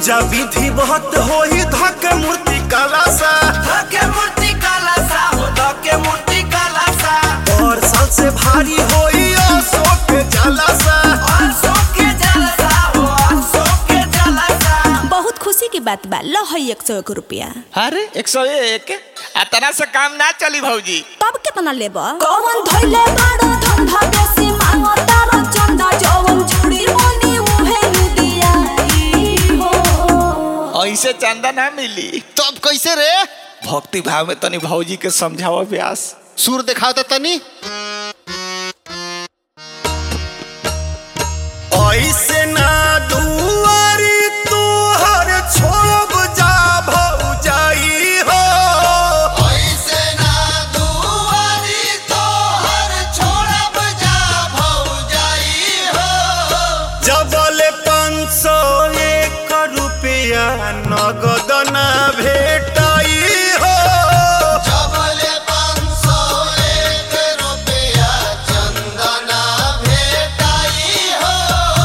पूजा विधि बहुत होई धके मूर्ति काला सा धके मूर्ति काला सा हो धके मूर्ति काला सा और साल से भारी होई अशोक के जाला सा और के जलसा हो और के जलसा बहुत खुशी की बात बा लो है एक सौ एक रुपया अरे एक सौ एक आ तना से काम ना चली भौजी तब कितना लेब कौन धोइले बाड़ो धंधा बेसी मांगो तारो चंदा जवन चूड़ी मोनी उहे लुदियाई हो ऐसे चंदा ना मिली तब कैसे रे भक्ति भाव में तनी भौजी के समझावा व्यास सुर दिखाओ तो तनी ऐसे ना दुआरी तू हर छोड़ब जा भौजाई हो ऐसे ना दुआरी तो हर छोड़ब जा भौजाई हो जबल पाँच सौ एक रुपया नगद ना भेटाई हो जबले पाँच सौ एक रुपया चंदना भेटाई हो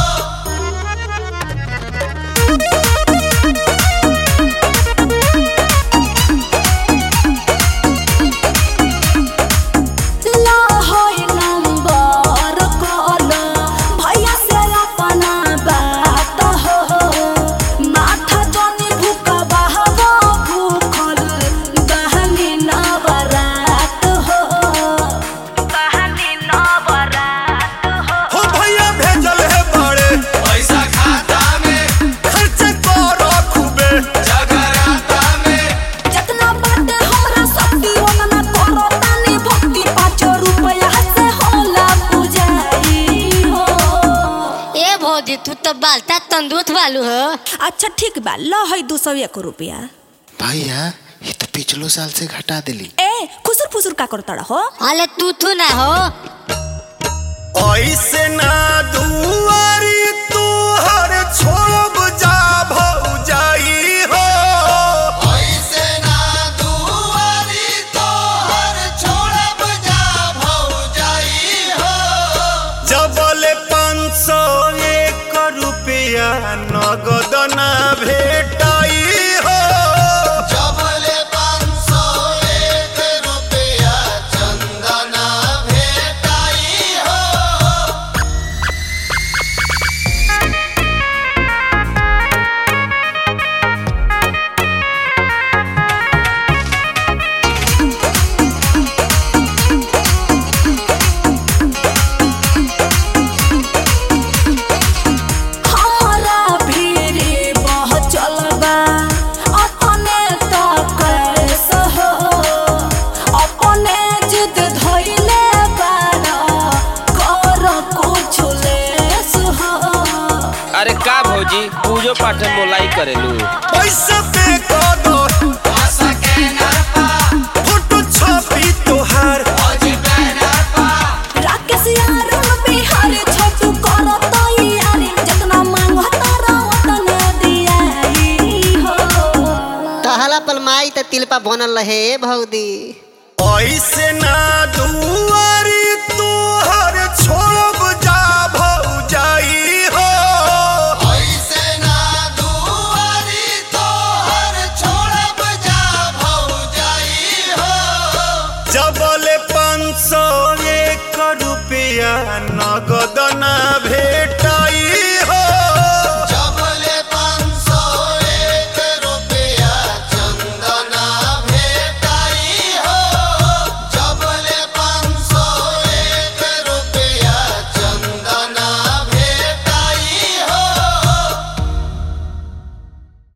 ला होई नंबर कॉल भैया से अपना बात हो माथा जनी भूख बहबो भूखल बहनी नवरात हो बहनी नवरात हो हो भैया भेजल है बड़े पैसा खाता में खर्च करो खूबे जगराता में जतना बाटे हमरा शक्ति ओतना करो तानी भक्ति पाँच रुपया से होला पूजाई हो ए भौजी तू तो बालता तंदुरुस्त वालू हो अच्छा ठीक बा लो है दो सौ एक रुपया भैया ये तो पिछलो साल से घटा दिली ए खुसुर फुसुर का करता हो अले तू तू ना हो ऐसे ना दुआरी तू हर छोड़ब जा भौजाई हो ऐसे ना दुआरी तो हर छोड़ब जा भौजाई हो जबल पाँच सौ एक रुपया नगद ना भेटाई हो जबले पाँच सौ एक रुपया चंदना भेटाई हो हमरा भीरी बह चलबा अपने तो कैसे हो अपने जिद धइले बाड़ा कर कुछ लेस हो अरे का भौजी पूजो पाठ में मोलाई करेलू पैसा पे कर दो आशा के नरपा फोटो छपी तोहार भौजी बैनर पा राकेश यार बिहार छोटू कर तैयारी जितना मांगो तारा उतना दियाई हो तहला पलमाई त तिलपा बनल रहे भौदी ऐसे ना दुआरी तू हर छोड़ब जा भौजाई हो ऐसे ना दुआरी तो हर छोड़ब जा भौजाई हो जबल पाँच सौ